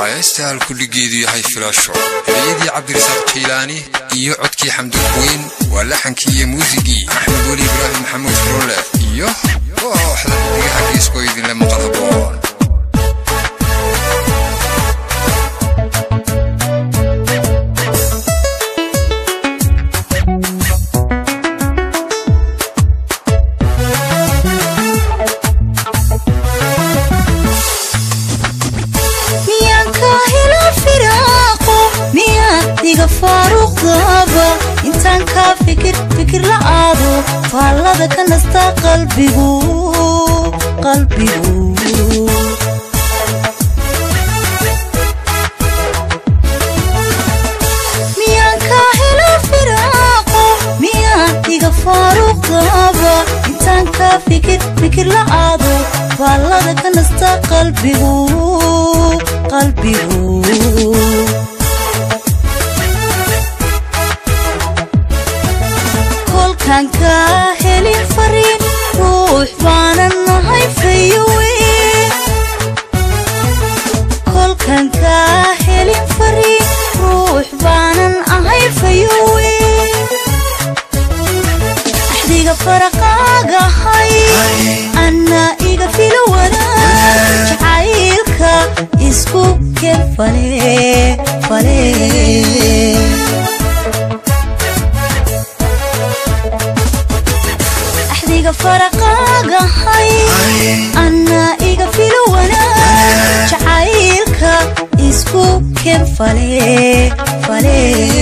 waa heestaal kudhigeedu yahay filasho ereyadii cabdirasaaq jaylaani iyo codkii xamdulweyn waa laxankii iyo muusigii axmed weli ibraahim maxamuud furole iyo kooxda xidigaha geeskoo idinle maqal haboon intaan kaa fikir fikir la aado faallada ka nasta qalbigu qalbigu miyaan kaa helo firaaqo miyaan iga faaruqdaba intaan kaa fikir fikir la aado faallada ka nasta qalbigu qalbigu kolkaan kaa helin fariin ruux baanan nahay fayowe kolkaan kaa helin fariin ruux baanan ahay fayowe axdiga faraqaagahay anna iga filo wanaag jacaylka isku ken fale fale faraqaagahay anna iga filo wanaag jacaylka isku ken fale fale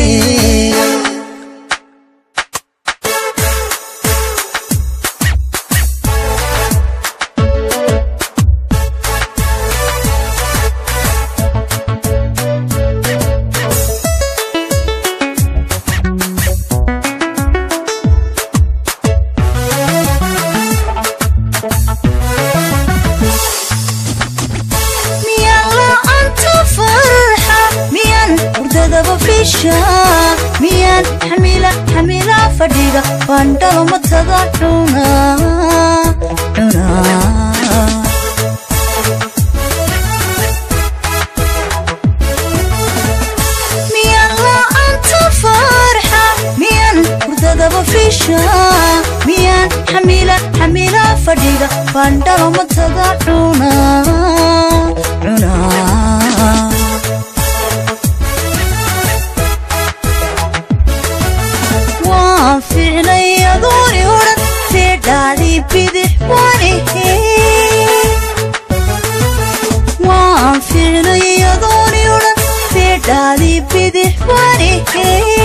miyaan xamila xamila fadhiga bandhalo matada cuna cuna miyaan la'aanta farxa miyaan hurdadaba fisha miyaan xamila xamila fadhiga bandhalo matada cuna cuna ficnay adooni odhan feedhaadii bidix waanihe waan ficnay adooni odhan feedhaadii bidix waanihe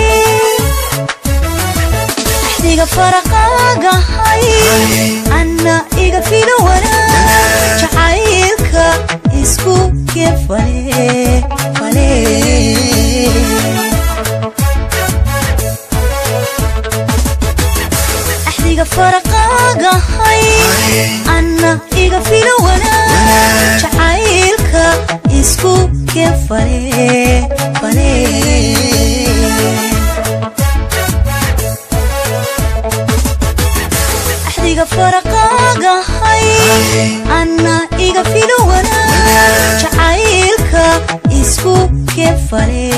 axdiga faraqaagahay anna iga filo wanaag jacaylka isku keen fale fale faraqaagahay anna iga filo wanaag jacaylka isku keen fale fale axdiga faraqaagahay anna iga filo wanaag jacaylka isku keen fale